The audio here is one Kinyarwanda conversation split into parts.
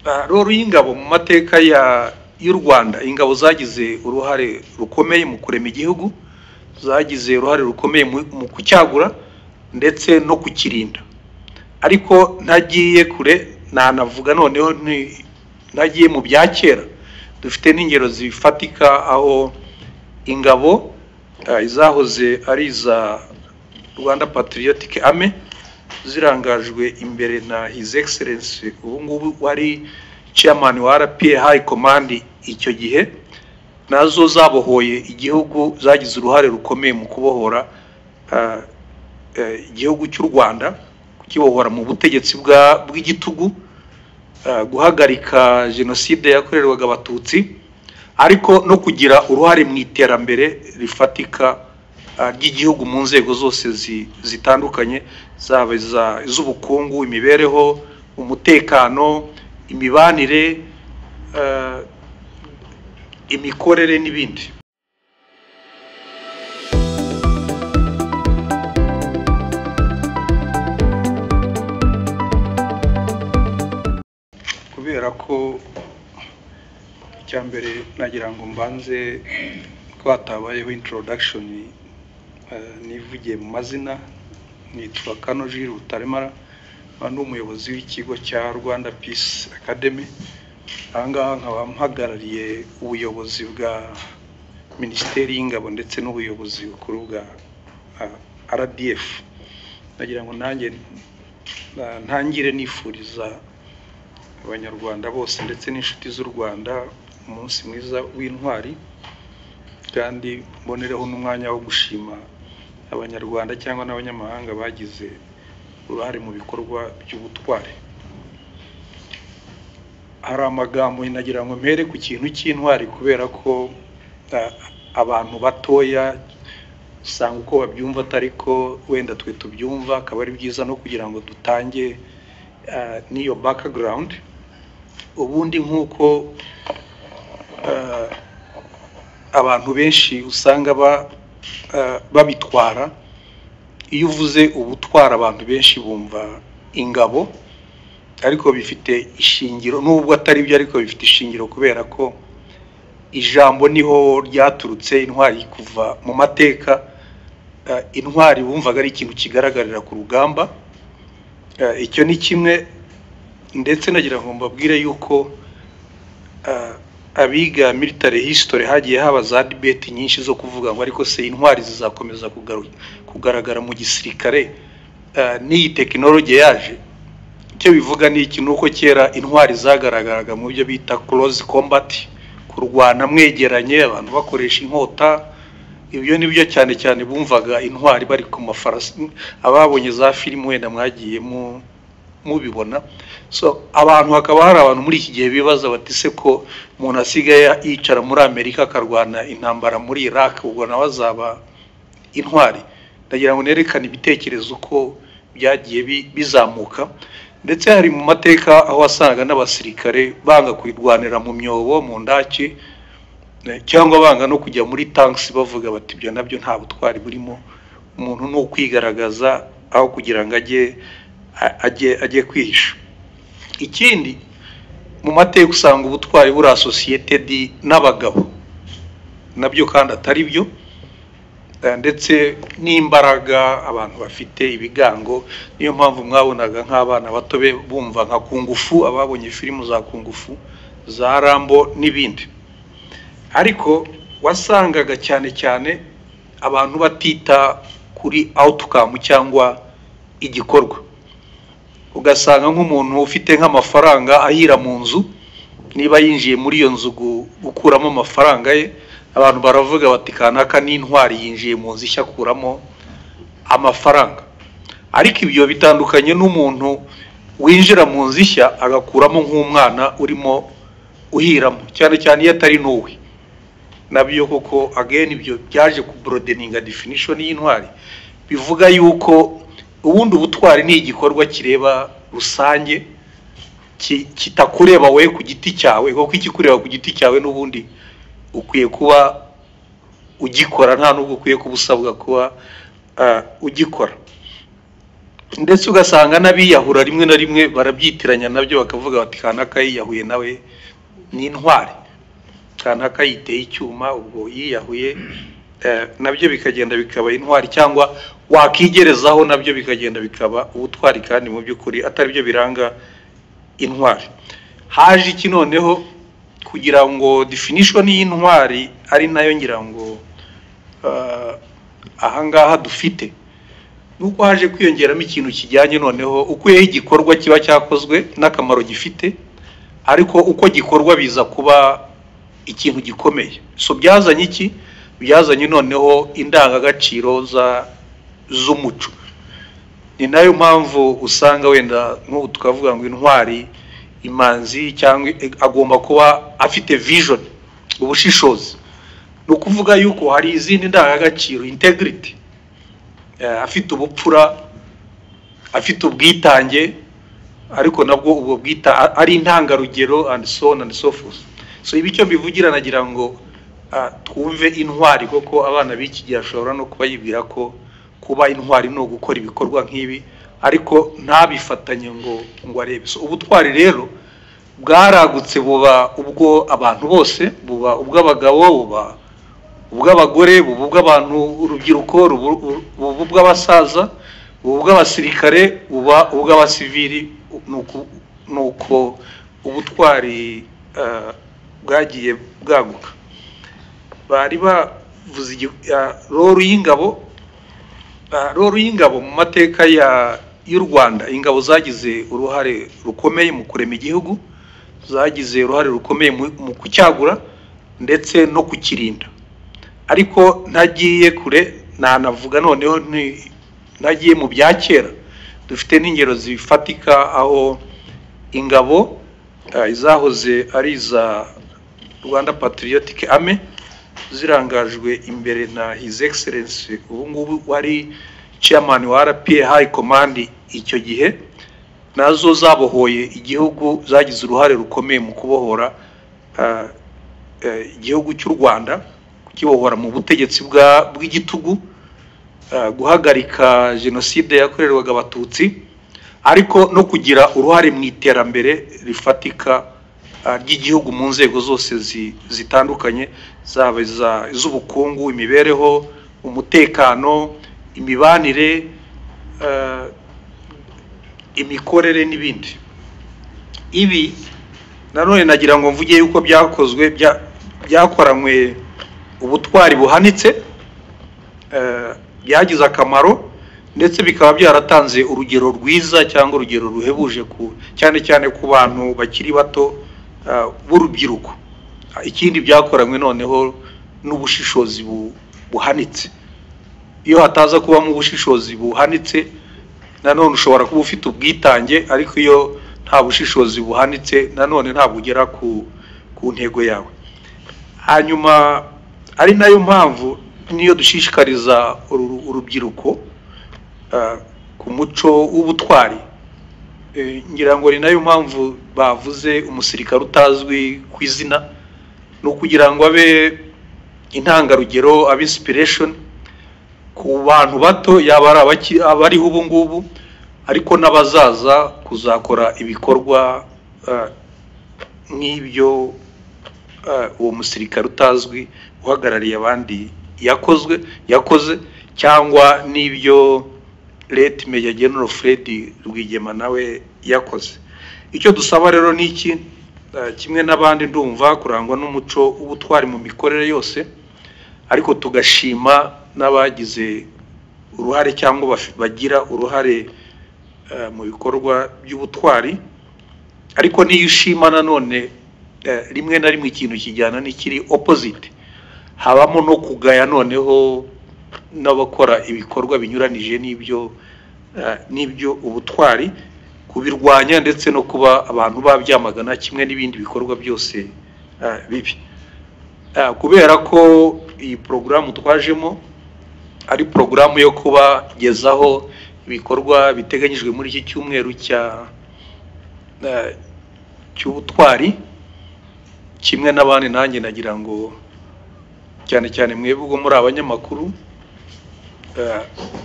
rero y'ingabo mu mateka y'u rwanda ingabo zagize uruhare rukomeye mu kurema igihugu zagize uruhare rukomeye mu kucyagura ndetse no kukirinda ariko ntagiye kure nanavuga noneho ntagiye mu bya kera dufite n'ingero zifatika aho ingabo izahoze ari iza rwanda patiriyotike ame zirangajwe imbere na hizi egiserensi ubu ngubu wari ceyamani wa arapiye hayi komandi icyo gihe nazo zabohoye igihugu zagize uruhare rukomeye mu kubohora igihugu cy'u rwanda kukibohora mu butegetsi bw'igitugu guhagarika jenoside yakorerwaga abatutsi ariko no kugira uruhare mu iterambere rifatika ry'igihugu mu nzego zose zitandukanye zaba iz'ubukungu imibereho umutekano imibanire imikorere n'ibindi kubera ko icya mbere nagira ngo mbanze ko hatabayeho introduction nivugiye mu mazina nitwa kano jiri rutaremara nkaba ndi umuyobozi w'ikigo cya rwanda peace academy aha ngaha nkaba mpagarariye ubuyobozi bwa minisiteri y'ingabo ndetse n'ubuyobozi bukuru bwa rdf nagira ngo nanjye ntangire nifuriza abanyarwanda bose ndetse n'inshuti z'u rwanda umunsi mwiza w'intwari kandi mbonereho n'umwanya wo gushima abanyarwanda cyangwa n'abanyamahanga bagize uruhare mu bikorwa by'ubutwari hari amagambo nagira ngo mpere ku kintu cy'intwari kubera ko abantu batoya usanga uko babyumva atari ko wenda twe tubyumva akaba ari byiza no kugira ngo dutange n'iyo bakagirawundi ubundi nk'uko abantu benshi usanga babitwara iyo uvuze ubutwara abantu benshi bumva ingabo ariko bifite ishingiro nubwo atari byo ariko bifite ishingiro kubera ko ijambo niho ryaturutse intwari kuva mu mateka intwari bumvaga ari ikintu kigaragarira ku rugamba icyo ni kimwe ndetse nagira ngo mbabwire yuko abiga military history hagiye haba za debate nyinshi zo kuvuga ngo ariko se intwari zizakomeza kugaragara mu gisirikare n'iyi tekinoloji yaje icyo bivuga ni iki ni uko kera intwari zagaragaraga mu byo bita close combat kurwana mwegeranye abantu bakoresha inkota ibyo ni byo cyane cyane bumvaga intwari bari ku mafarasi ababonye za filime wenda mwagiye mubibona so abantu hakaba hari abantu muri iki gihe bibaza bati se ko umuntu asigaye yicara muri amerika akarwana intambara muri iraq ubwo nawe azaba intwari ndagira ngo nerekane ibitekerezo uko byagiye bizamuka ndetse hari mu mateka aho wasangaga n'abasirikare banga kwirwanira mu myobo mu ndaki cyangwa banga no kujya muri tankisi bavuga bati ibyo nabyo nta butwari burimo umuntu ni ukwigaragaza aho kugira ngo ajye ajye kwihisha ikindi mu mateka usanga ubutwari buri asosiyetedi n'abagabo nabyo kandi atari byo ndetse n'imbaraga abantu bafite ibigango niyo mpamvu mwabonaga nk'abana bato be bumva nka kungufu ababonye filime za kungufu za rambo n'ibindi ariko wasangaga cyane cyane abantu batita kuri awutukamu cyangwa igikorwa ugasanga nk'umuntu ufite nk'amafaranga ahira mu nzu niba yinjiye muri iyo nzu gukuramo amafaranga ye abantu baravuga bati kanaka n'intwari yinjiye mu nzu ishya akuramo amafaranga ariko ibyo bitandukanye n'umuntu winjira mu nzu ishya agakuramo nk'umwana urimo uhiramo cyane cyane iyo atari n'uwe nabyo koko again ibyo byaje ku broadeninga definition y'intwari bivuga yuko ubundi ubutwari ni igikorwa kireba rusange kitakureba we ku giti cyawe kuko ikikureba ku giti cyawe n'ubundi ukwiye kuba ugikora nta nubwo ukwiye kuba usabwa kuba ugikora ndetse ugasanga n'abiyahura rimwe na rimwe barabyitiranya nabyo bakavuga bati kanaka yiyahuye nawe ni intwari kanaka yiteye icyuma ubwo yiyahuye nabyo bikagenda bikaba intwari cyangwa wakigerezaho nabyo bikagenda bikaba ubutwari kandi mu by'ukuri atari byo biranga intwari haje iki noneho kugira ngo definishoni y'intwari ari nayo ngira ngo ahangaha dufite nuko haje kwiyongeramo ikintu kijyanye noneho ukuyeho igikorwa kiba cyakozwe n'akamaro gifite ariko uko gikorwa biza kuba ikintu gikomeye so byazanye iki byazanye noneho indangagaciro z'umuco ni nayo mpamvu usanga wenda nk'ubu tukavuga ngo intwari imanzi cyangwa agomba kuba afite vijoni ubushishozi ni ukuvuga yuko hari izindi ndangagaciro integrity afite ubupfura afite ubwitange ariko nabwo ubwo bwita ari intangarugero and so on and so forth so ibi icyo mbivugira nagira ngo twumve intwari kuko abana b'iki gihe ashobora no kuba yibwira ko kuba intwari ni ugukora ibikorwa nk'ibi ariko ntabifatanye ngo ngo arebe ubutwari rero bwaragutse buba ubwo abantu bose buba ubw'abagabo buba ubw'abagore buba ubw'abantu urubyiruko buba ubw'abasaza buba ubw'abasirikare buba ubw'abasivili ni uko ubutwari bwagiye bwaguka bari bavuze roru y'ingabo roru y'ingabo mu mateka y'u rwanda ingabo zagize uruhare rukomeye mu kurema igihugu zagize uruhare rukomeye mu kucyagura ndetse no kukirinda ariko ntagiye kure ntanavuga noneho ntagiye mu bya kera dufite n'ingero zifatika aho ingabo izahoze ari iza rwanda patriotic army zirangajwe imbere na his excellence ubu ngubu wari chairman wa rpa high command icyo gihe nazo zabohoye igihugu zagize uruhare rukomeye mu kubohora igihugu cy'u rwanda kukibohora mu butegetsi bw'igitugu guhagarika jenoside yakorerwaga abatutsi ariko no kugira uruhare mu iterambere rifatika ry'igihugu mu nzego zose zitandukanye zaba iz'ubukungu imibereho umutekano imibanire imikorere n'ibindi ibi nanone nagira ngo mvuge yuko byakozwe byakoranywe ubutwari buhanitse byagize akamaro ndetse bikaba byaratanze urugero rwiza cyangwa urugero ruhebuje cyane cyane ku bantu bakiri bato b'urubyiruko ikindi byakoranywe noneho n'ubushishozi buhanitse iyo hataza kubamo ubushishozi buhanitse nanone ushobora kuba ufite ubwitange ariko iyo nta bushishozi buhanitse nanone ntabwo ugera ku ntego yawe hanyuma ari nayo mpamvu niyo dushishikariza urubyiruko ku muco w'ubutwari ngira ngo ni nayo mpamvu bavuze umusirikare utazwi ku izina ni ukugira ngo abe intangarugero abe insipiresheni ku bantu bato yaba ari abariho ubu ngubu ariko n'abazaza kuzakora ibikorwa nk'ibyo uwo musirikare utazwi uhagarariye abandi yakozwe yakoze cyangwa n'ibyo leta meya genero fred rwigema nawe yakoze icyo dusaba rero ni iki kimwe n'abandi ndumva kurangwa n'umuco w'ubutwari mu mikorere yose ariko tugashima n'abagize uruhare cyangwa bagira uruhare mu bikorwa by'ubutwari ariko n'iyo ushima nanone rimwe na rimwe ikintu kijyana n'ikiri opposite habamo no kugaya noneho n'abakora ibikorwa binyuranije n'ibyo n'ibyo ubutwari kubirwanya ndetse no kuba abantu babyamagana kimwe n'ibindi bikorwa byose bibi kubera ko iyi porogaramu twajemo ari porogaramu yo kubagezaho ibikorwa biteganyijwe muri iki cyumweru cya cy'ubutwari kimwe n'abandi nanjye nagira ngo cyane cyane mwebwe ubwo muri abanyamakuru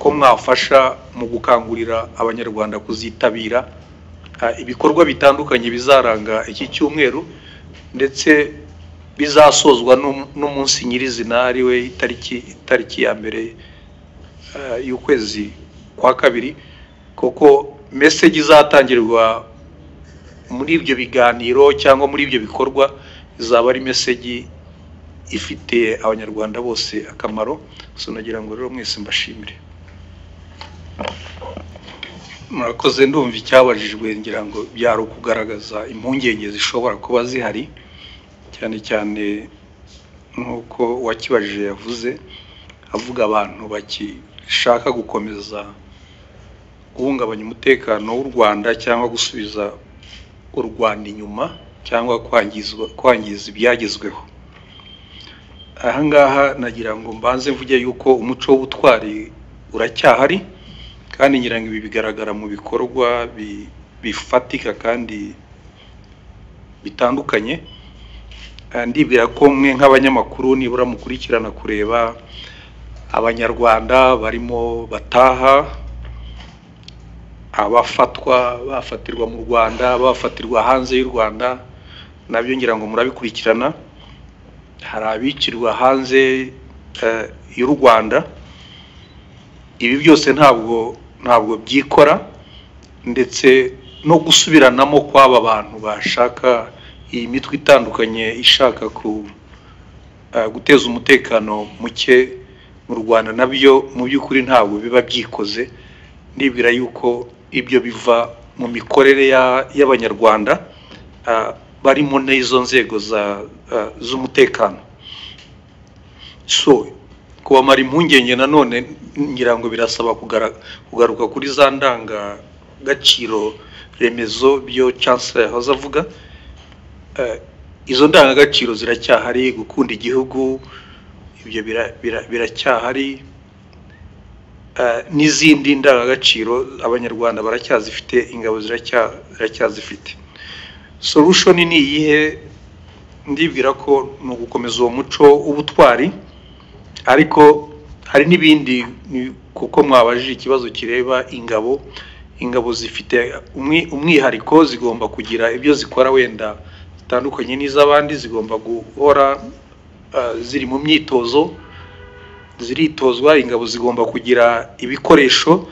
ko mwafasha mu gukangurira abanyarwanda kuzitabira ibikorwa bitandukanye bizaranga iki cyumweru ndetse bizasozwa n'umunsi nyirizina ari we itariki itariki ya mbere y'ukwezi kwa kabiri kuko meseji izatangirwa muri ibyo biganiro cyangwa muri ibyo bikorwa izaba ari meseji ifitiye abanyarwanda bose akamaro gusa nagira ngo rero mwese mbashimire murakoze ndumva icyabajijwe ngira ngo byari ukugaragaza impungenge zishobora kuba zihari cyane cyane nk'uko uwakibajije yavuze avuga abantu bakishaka gukomeza guhungabanya umutekano w'u rwanda cyangwa gusubiza u rwanda inyuma cyangwa kwangiza ibyagezweho ahangaha nagira ngo mbanze mvuge yuko umuco w'ubutwari uracyahari kandi ngira ngo ibi bigaragara mu bikorwa bifatika kandi bitandukanye ndibwira ko mwe nk'abanyamakuru nibura mukurikirana kureba abanyarwanda barimo bataha abafatwa bafatirwa mu rwanda bafatirwa hanze y'u rwanda nabyo ngira ngo murabikurikirana hari abikirwa hanze y'u rwanda ibi byose ntabwo ntabwo byikora ndetse no gusubiranamo kw'aba bantu bashaka iyi mitwe itandukanye ishaka guteza umutekano muke mu rwanda nabyo mu by'ukuri ntabwo biba byikoze nibwira yuko ibyo biva mu mikorere y'abanyarwanda barimo n'izo nzego z'umutekano so kubamara impungenge nanone ngira ngo birasaba kugaruka kuri za ndangagaciro remezo byo chancellor yahoze avuga izo ndangagaciro ziracyahari gukunda igihugu ibyo biracyahari n'izindi ndangagaciro abanyarwanda baracyazifite ingabo ziracyazifite solushoni ni iyihe ndibwira ko ni ugukomeza uwo muco w'ubutwari ariko hari n'ibindi kuko mwabajije ikibazo kireba ingabo ingabo zifite umwihariko zigomba kugira ibyo zikora wenda zitandukanye n'iz'abandi zigomba guhora ziri mu myitozo ziritozwa ingabo zigomba kugira ibikoresho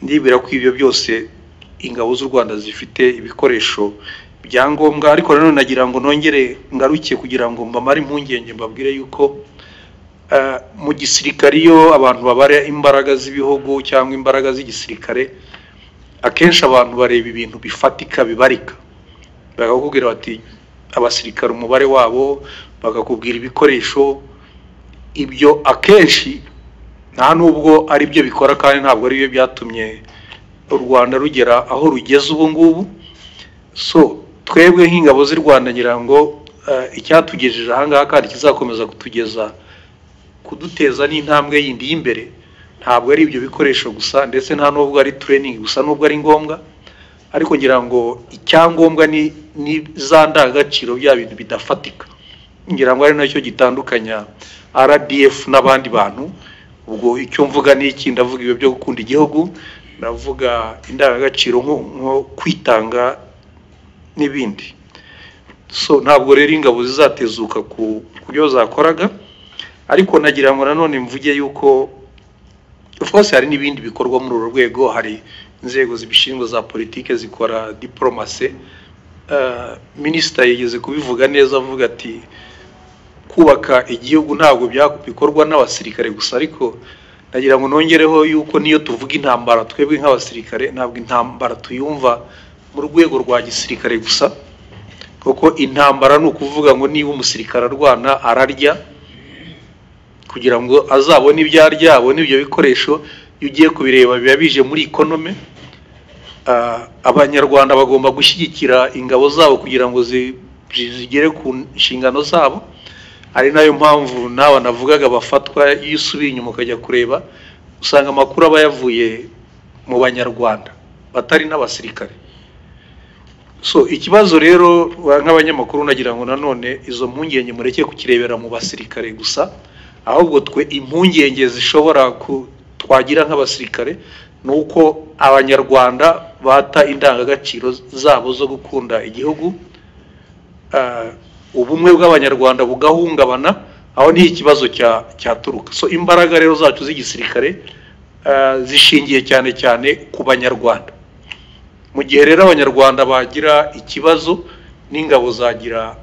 nibwira ko ibyo byose ingabo z'u rwanda zifite ibikoresho byangombwa ariko nanone nagira ngo nongere ngaruke kugira ngo mbamare impungenge mbabwire yuko mu gisirikare iyo abantu babara imbaraga z'ibihugu cyangwa imbaraga z'igisirikare akenshi abantu bareba ibintu bifatika bibarika bakakubwira bati abasirikare umubare wabo bakakubwira ibikoresho ibyo akenshi nta nubwo ari byo bikora kandi ntabwo ari byo byatumye u rwanda rugera aho rugeze ubu ngubu so twebwe nk'ingabo z'u rwanda ngira ngo icyatugejeje ahangaha kandi kizakomeza kutugeza kuduteza n'intambwe yindi y'imbere ntabwo ari ibyo bikoresho gusa ndetse nta nubwo ari training gusa nubwo ari ngombwa ariko ngira ngo icyangombwa ni za ndangagaciro bya bintu bidafatika ngira ngo ari nacyo gitandukanya rdf n'abandi bantu ubwo icyo mvuga ni iki ndavuga ibyo byo gukunda igihugu ndavuga indangagaciro nko kwitanga n'ibindi so ntabwo rero ingabo zizatezuka ku byo zakoraga ariko nagira ngo nanone mvuge yuko rwose hari n'ibindi bikorwa muri uru rwego hari inzego zibishinzwe za politiki zikora diporomase minisita yigeze kubivuga neza avuga ati kubaka igihugu ntabwo bikorwa n'abasirikare gusa ariko nagira ngo nongereho yuko niyo tuvuga intambara twebwe nk'abasirikare ntabwo intambara tuyumva mu rwego rwa gisirikare gusa kuko intambara ni ukuvuga ngo niba umusirikare arwana ararya kugira ngo azabone ibyo arya abone ibyo bikoresho iyo ugiye kubireba biba bije muri ikonome abanyarwanda bagomba gushyigikira ingabo zabo kugira ngo zigere ku nshingano zabo ari nayo mpamvu nawe navugaga bafatwa iyo usubiye inyuma ukajya kureba usanga amakuru aba yavuye mu banyarwanda batari n'abasirikare so ikibazo rero nk'abanyamakuru nagira ngo nanone izo mpungenge mureke kukirebera mu basirikare gusa ahubwo twe impungenge zishobora twagira nk'abasirikare ni uko abanyarwanda bata indangagaciro zabo zo gukunda igihugu ah, ubumwe bw'abanyarwanda bugahungabana aho niho ikibazo cya- cyaturuka so imbaraga rero zacu z'igisirikare ah, zishingiye cyane cyane ku banyarwanda mu gihe rero abanyarwanda bagira ikibazo n'ingabo zagira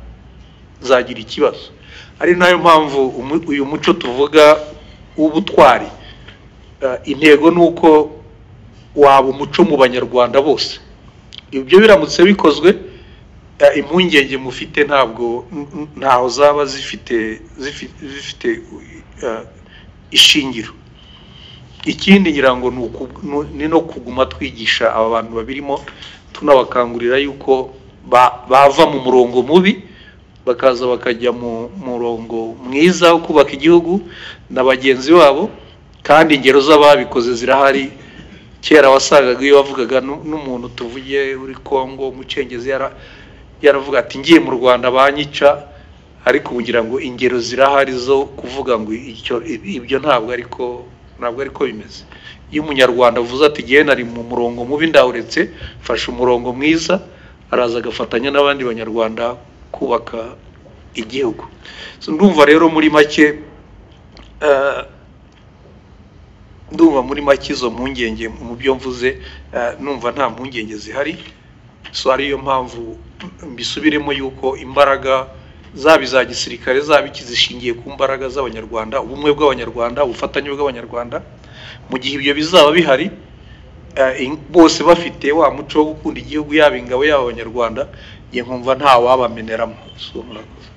zagira ikibazo ari nayo mpamvu umu- uyu muco tuvuga w'ubutwari Eh, intego ni uko waba umuco mu banyarwanda bose ibyo biramutse bikozwe eh, impungenge mufite ntabwo n- n- ntaho zaba zifite zifi- zifite eh, ishingiro ikindi ngira ngo ni uku- nu- ni no kuguma twigisha aba bantu babirimo tunabakangurira yuko ba- bava mu murongo mubi bakaza bakajya mu murongo mwiza wo kubaka igihugu na bagenzi babo kandi ingero z'ababikoze zirahari kera wasangaga iyo wavugaga nu- n'umuntu tuvuye uri Kongo umucengezi yara- yaravuga ati ngiye mu Rwanda banyica ariko ubu ngira ngo ingero zirahari zo kuvuga ngo icyo ibyo ntabwo ariko ntabwo ariko bimeze iyo umunyarwanda avuze ati igihe nari mu murongo mubi ndawuretse mfashe umurongo mwiza araza agafatanya n'abandi banyarwanda kubaka igihugu So, ndumva rero muri make eh, ndumva muri make izo mpungenge mu byo mvuze eh, numva nta mpungenge zihari so ariyo mpamvu mbisubiremo yuko imbaraga zaba iza gisirikare zaba iki zishingiye ku mbaraga z'abanyarwanda ubumwe bw'abanyarwanda ubufatanye bw'abanyarwanda mu gihe ibyo bizaba bihari eh, in- bose bafite wa muco wo gukunda igihugu yaba ingabo yaba abanyarwanda njye nkumva nta wabameneramo So, murakoze